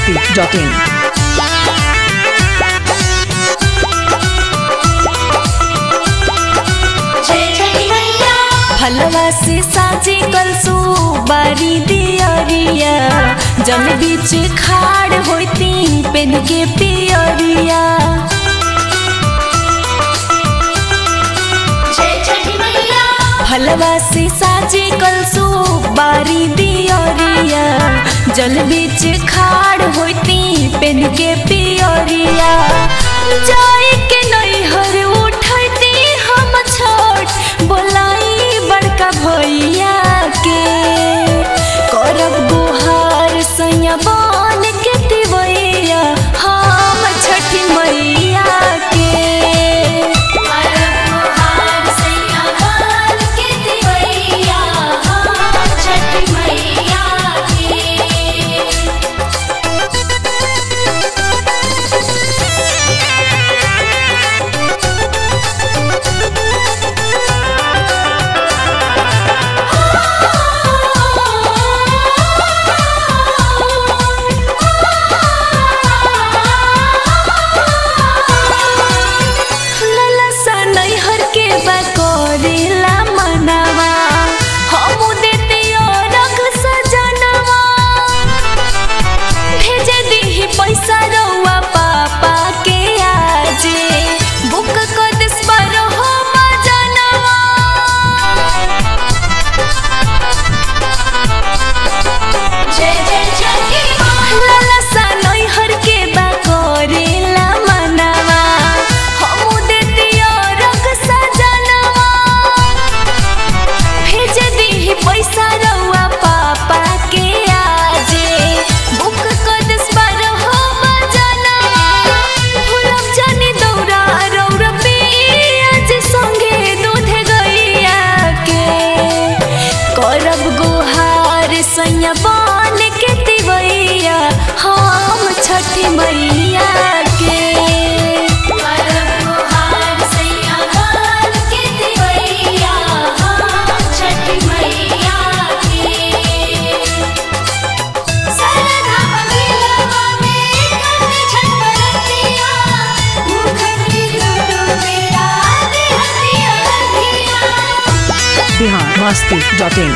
masti.in. फलवा से साजी कलसू बारी दियरिया जल बीच खाड़ होती पेन के पियरिया फलवा से साजी कलसू बारी दियरिया जल बीच खाड़ होती पेन के पियरिया जाई के नैहर उठती हम छोट बोलाई बड़का भैया के करब गुहार सैया बन के दिवैया हम छठी मैया के करब गुहार सैया बन के दिवैया हम छठी मैया के ललसा नैहर के बकोरिला मनवा हमू देते रख सजनवा भेजे दीही पैसा रउआ पापा के आजे बुक कर दिस पर हो मजनवा जय जय जय ललसा नैहर के बकोरिला मनवा हमू देती रख सजनवा भेज दीही पैसा रउआ पापा के आजे बुक कर दिस पर हो मजनवा भूलब जानी दौरा रौरा पियाज संगे दूध गैया के करब गुहार सैया बन के तिवैया हम छठी मैया के करब गुहार सैया बन के तिवैया हम छठी मैया के सरधा बगलवा में कट छटपटिया मुखरी दुनु मेरा देहतिया दिया Bihar masti.in.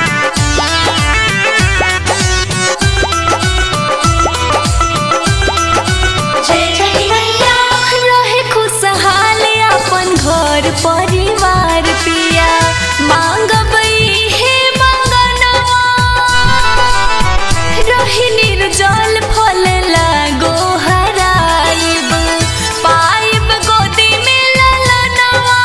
रहे खुशहाल अपन घर परिवार पिया मांगब हे मंगनवा रही निर्जल फल लागो हराइब पाइब गोदी में ललनवा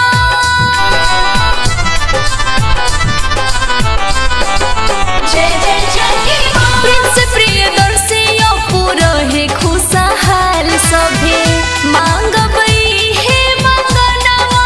प्रिंस प्रियदर्शी पुरहे खुशहाल सभे मांगब हे मंगनवा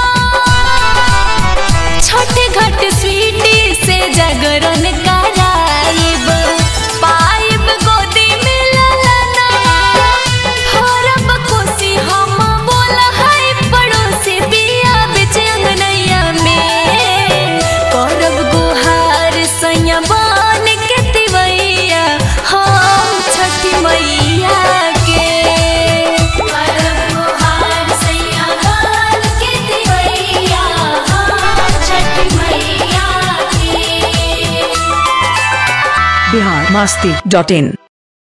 छोटे घट स्वीटी से जागरण कराइब पाइब गोदी में ललनवा हरब खुशी हम बोल है पड़ोसी बिया बेच अंगनैया में करब गुहार सैया बन के तिवैया हम छठी मैया के करब गुहार सैया बन के तिवैया हम छठी मैया के Bihar masti.in.